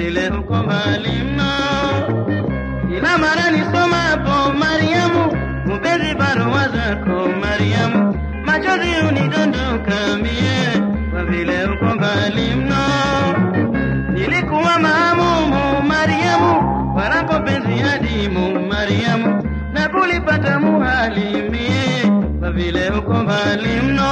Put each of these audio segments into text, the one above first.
vile uko mbali mno. Kila mara nisomapo Mariamu, mpenzi barua zako Mariamu, machozi unidondoka mie, kwa vile uko mbali mno. Nilikuwa maamumu Mariamu, walapo penzi adimu Mariamu, na kulipata muhali mie, kwa vile uko mbali mno.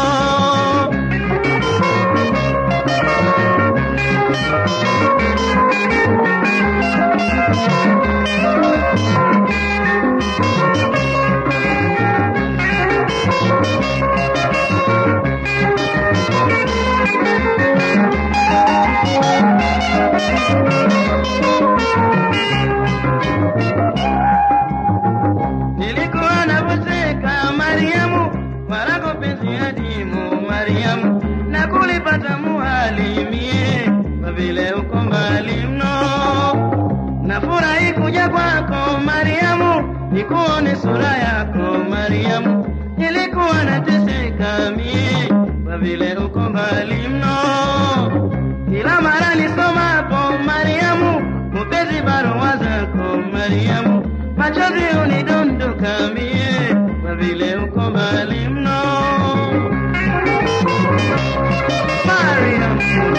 Nilikuwa navoseka Mariamu, warako penzi adimu Mariamu, na kulipata muhali mie, kwa vile uko mbali mno. Nafurahi kuja kwako Mariamu, nikuone sura yako Mariamu, nilikuwa nateseka mie, kwa vile uko mbali mno. Kila mara nisomapo Mariamu, mpenzi barua zako Mariamu, machozi unidondoka mie, kwa vile uko mbali mno. Mariam.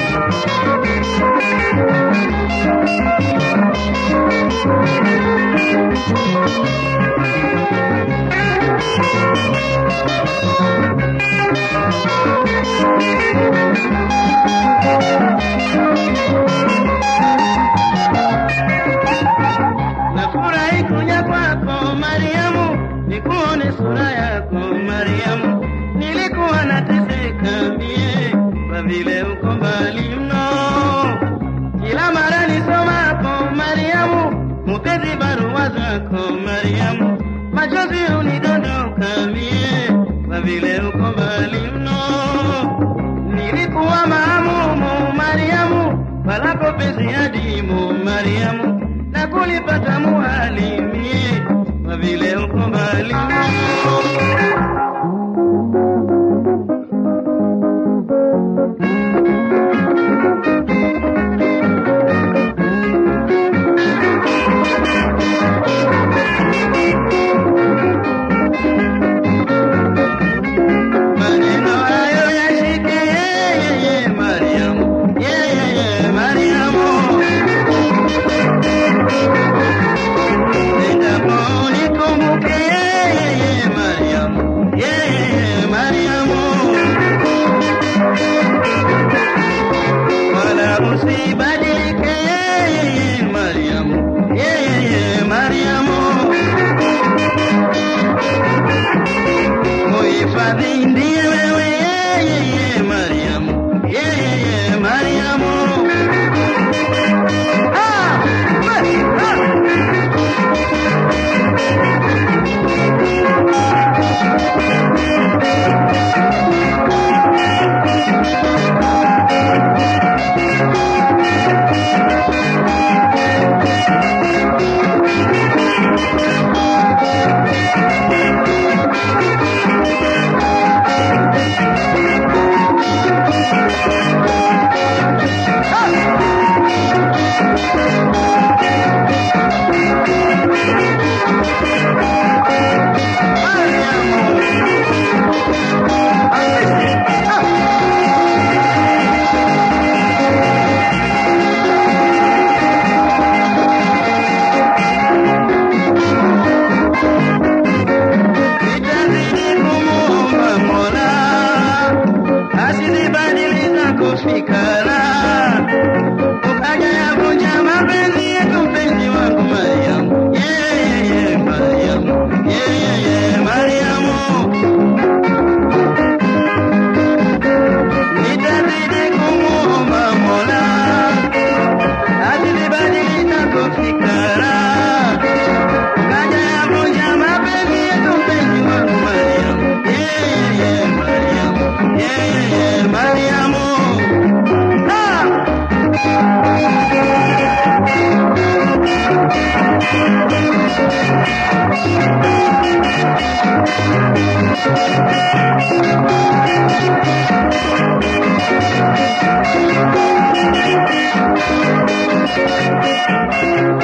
Nafurahi kuja kwako Mariamu, nikuone sura yako Mariamu, nilikuwa nateseka mie, kwa vile uko mbali mno. Kila mara nisomapo Mariamu, mpenzi barua zako Mariamu, machozi unidondoka mie, kwa vile uko mbali mno. Nilikuwa maamumu Mariamu, walapo penzi adimu Mariamu, na kulipata muhali mie, kwa vile uko mbali mno. Maneno hayo yashike yeye Mariamu, yeye Mariamu. Endapo unikumbuke yeye Mariamu, yeye Mariamu. Wala usibadilike yeye Mariamu, yeye Mariamu. Muhifadhi ndiye wewe yeye Mariamu, yeye Mariamu. Ah! Ah! Thank you.